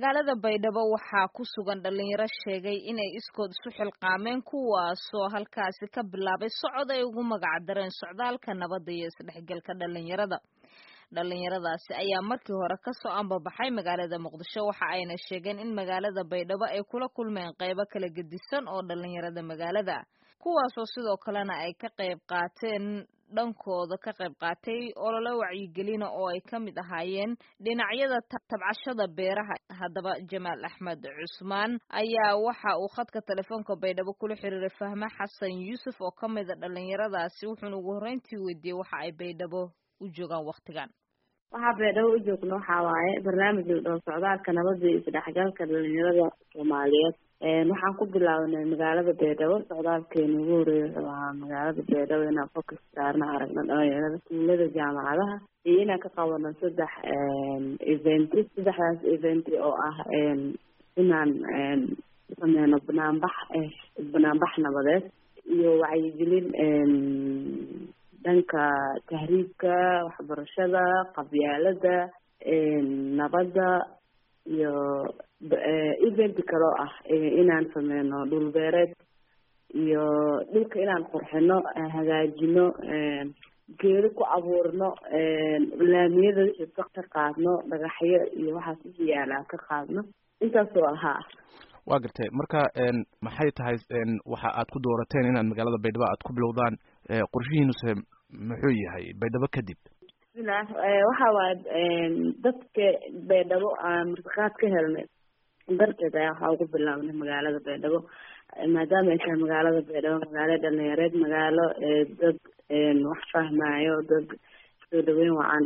magaalada baydhabo waxaa ku sugan dhalinyaro sheegay inay iskood isu xilqaameen kuwaasoo halkaasi ka bilaabay socod ay ugu magac dareen socdaalka nabadda iyo isdhexgalka dhalinyarada dhalinyaradaasi ayaa markii hore kasoo ambabaxay magaalada muqdisho waxa ayna sheegeen in magaalada baydhabo ay kula kulmeen qeybo kala gedisan oo dhalinyarada magaalada kuwaasoo sidoo kalena ay ka qayb qaateen dhankooda ka qayb qaatay olole wacyigelina oo ay ka mid ahaayeen dhinacyada tabcashada beeraha haddaba jamaal axmed cusmaan ayaa waxa uu khadka telefoonka baydhabo kula xiriiray fahme xasan yuusuf oo ka mida dhalinyaradaasi wuxuuna ugu horreyntii weydiiyey waxa ay baydhabo u joogaan waktigan waxaa baydhabo u joogno waxaa waaye barnaamij ladhaho socdaalka nabada iyo isdhexgalka dhalinyarada soomaaliyeed waxaan ku bilaabnay magaalada baydhabo socdaalkeena ugu horeeya wuxuu ahaa magaalada baydhabo inaan focus saarna aragno dhalinyarada iskuulada jaamacadaha iyo inaan ka qabano saddex eventi saddexdaas eventi oo ah inaan sameyno banaanbax banaanbax nabadeed iyo wacyigelin dhanka tahriibka waxbarashada qabyaalada nabadda iyo event kaloo ah inaan sameyno dhul beereed iyo dhulka inaan qurxino hagaajino geedo ku abuurno laamiyada wixii ka ka qaadno dhagaxyo iyo waxaas wixii yaalaa ka qaadno intaasoo ahaa waa gartay marka maxay tahay waxa aad ku doorateen inaad magaalada baydhabo aad ku bilowdaan qorshihiinuse muxuu yahay baydhabo kadib bismilah waxa waaye dadka baydhabo aan martiqaad ka helnay darteed ayaa waxaa ugu bilaabnay magaalada baydhabo maadaama ay tahay magaalada baydhabo magaalo dhalinyareed magaalo dad wax fahmaayo dad soo dhaweyn wacan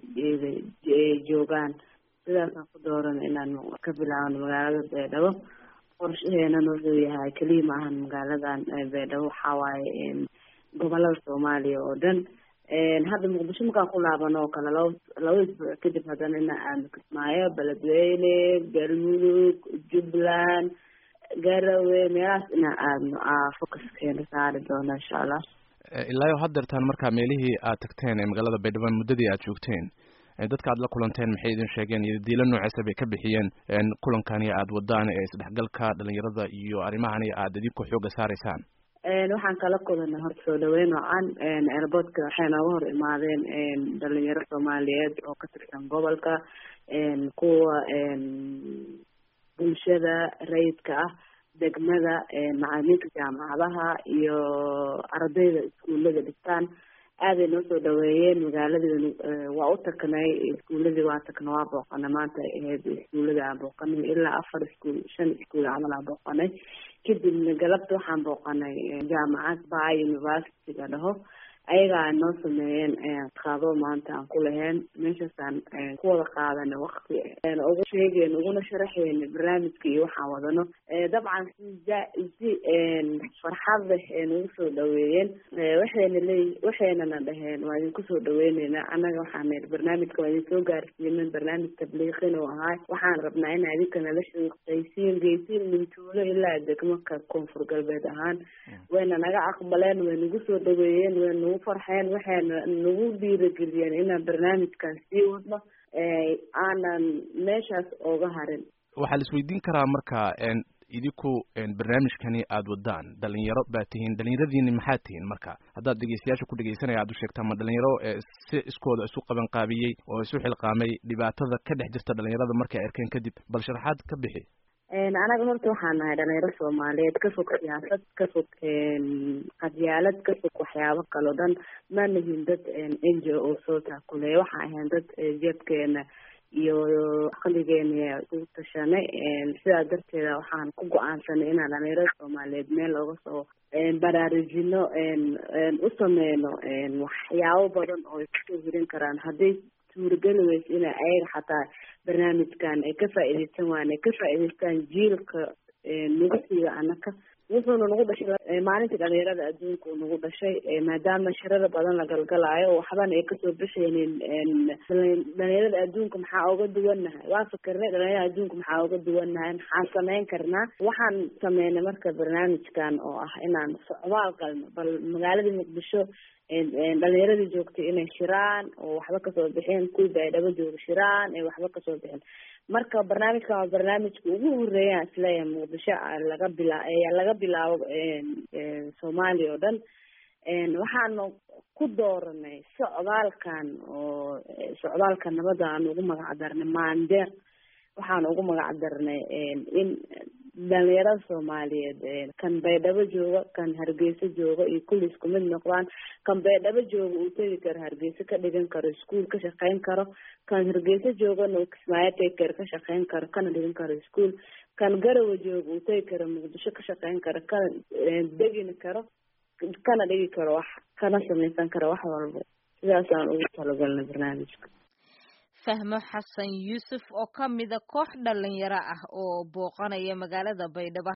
joogaan sidaasaan ku dooran inaan ka bilaabno magaalada baydhabo qorshaheenana wuxuu yahay keliya maahan magaaladan baydhabo waxaa waaye gobolada soomaaliya oo dhan hadda muqdisho markaan ku laabano oo kale laba laba isbuuc kadib haddana inaan aadno kismaayo beledweyne galmudug jubbaland garawe meelahaas inaan aadno focuskeena saari doono insha allah ilaayo haddeertaan markaa meelihii aad tagteen ee magaalada baydhabo muddadii aad joogteen dadka aad la kulanteen maxay idin sheegeen iyo diilo nooceesa bay ka bixiyeen kulankani aad wadaan ee isdhexgalka dhalinyarada iyo arrimahani aad idinku xooga saaraysaan waxaan kala kulanay horta soo dhaweyn wacan airportka waxay nooga hor imaadeen dhalinyaro soomaaliyeed oo ka tirsan gobolka kuwa bulshada rayidka ah degmada macalimiinta jaamacadaha iyo ardayda iskuullada dhigtaan aaday noo soo dhaweeyeen magaaladii waa u tagnay iskuuladii waa tagna waa booqanay maanta ahayd iskuuladii aan booqanay ilaa afar iskuul shan iskuul camal aan booqanay kadibna galabta waxaan booqanay jaamacad ba university la dhaho ayagaa noo sameeyeen qaado maanta aan ku laheen meeshaasaan ku wada qaadanay wakti ugu sheegeen uguna sharaxeyn barnaamijka iyo waxaan wadano dabcan si si farxad leh nagu soo dhaweeyeen waxayna leey waxaynana dhaheen waa idinku soo dhaweyneynaa annaga waxaan barnaamijka waa idin soo gaarsiinin barnaamij tabliiqin oo ahaa waxaan rabnaa in adinka nala shaqaysiin geysiin mintuulo ilaa degmaka koonfur galbeed ahaan wayna naga aqbaleen way nagu soo dhaweeyeen way nagu farxeen waxayna nagu dhiirageliyeen inaan barnaamijkan sii wadno aanan meeshaas ooga harin waxaa la isweydiin karaa marka idinku barnaamijkani aada wadaan dhalinyaro baa tihiin dhalinyaradiini maxaa tihiin marka haddaad dhegeystayaasha ku dhegeysanaya aad u sheegtaa ma dhalinyaro si iskooda isu qaban qaabiyey oo isu xilqaamay dhibaatada ka dhex jirta dhalinyarada markay arkeen kadib bal sharaxaad ka bixi anaga horta waxaan nahay dhalinyaro soomaaliyeed ka fog siyaasad ka fog qadyaalad ka fog waxyaabo kaleo dhan ma nihin dad n j o soo taakuleya waxaan ahayn dad jeebkeena iyo aqligeena ugu tashanay sidaa darteeda waxaan ku go-aansanay inaan dhalinyarada soomaaliyeed meel looga soo baraarujino u sameyno waxyaabo badan oo ay kusoo hirin karaan hadday suurageli weysa ina ayaga xataa barnaamijkan ay ka faa'iideysan waan ay ka faa'iideystaan jiilka nagu siiga anaka wuxuuna nagu dhashay maalintii dhalinyarada adduunka uu nagu dhashay maadaama shirada badan la galgalaayo oo waxbana ay kasoo bixaynin dhalinyarada adduunka maxaa oga duwannahay waa fikirnay dhalinyarada adduunka maxaa oga duwannahay maxaan sameyn karnaa waxaan sameynay marka barnaamijkan oo ah inaan socdaal galno bal magaaladii muqdisho dhalinyaradii joogtay inay shiraan oo waxba kasoo bixeen kuwii baydhabo jooga shiraan ee waxba kasoo bixin marka barnaamijkan waa barnaamijka ugu horeeyaan isleeyahay muqdisho laga bila laga bilaabo soomaaliya oo dhan waxaanu ku dooranay socdaalkan oo socdaalka nabadda aan ugu magac darnay maandeer waxaan ugu magac darnay in dhalinyarada soomaaliyeed kan baydhabo jooga kan hargeysa jooga iyo kulli isku mid noqdaan kan baydhabo jooga uu tegi karo hargeysa ka dhigan karo iskuol ka shaqeyn karo kan hargeysa joogana uu kismaayo tegi karo ka shaqeyn karo kana dhigan karo iskuol kan garawa jooga uu tegi karo muqdisho ka shaqeyn karo kana degin karo kana dhigi karo wax kana samaysan karo wax walba sidaasaan ugu talagalnay barnaamijka fahmo xasan yuusuf oo ka mida koox dhalinyaro ah oo booqanaya magaalada baydhabo